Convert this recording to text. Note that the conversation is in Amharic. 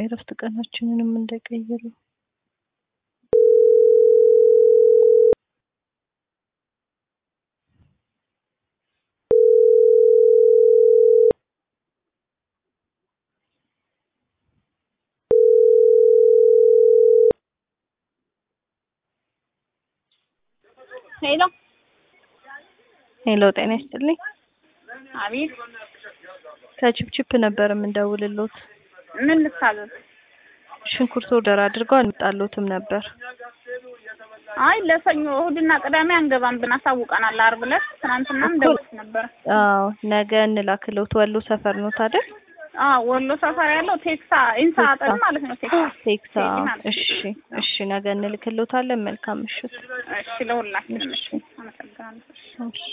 የእረፍት ቀናችንንም እንዳይቀይሩ። ሄሎ ሄሎ ጤና ይስጥልኝ። አቤት፣ ከቺፕቺፕ ነበር የምንደውልሎት። ምን ልታዘዝ? ሽንኩርት ኦርደር አድርገው አልመጣሎትም ነበር። አይ ለሰኞ እሑድና ቅዳሜ አንገባም ብን አሳውቀናል። ዓርብ ዕለት ትናንትናም ደውስ ነበር። አዎ ነገ እንላክሎት። ወሎ ሰፈር ነው ታዲያ? አዎ ወሎ ሰፈር ያለው ቴክሳ ኢንሳ አጠገብ ማለት ነው። ቴክሳ ቴክሳ። ማለት ነው። እሺ እሺ፣ ነገ እንልክሎታለን። መልካም ምሽት። እሺ፣ ለሁላችንም እሺ። አመሰግናለሁ። እሺ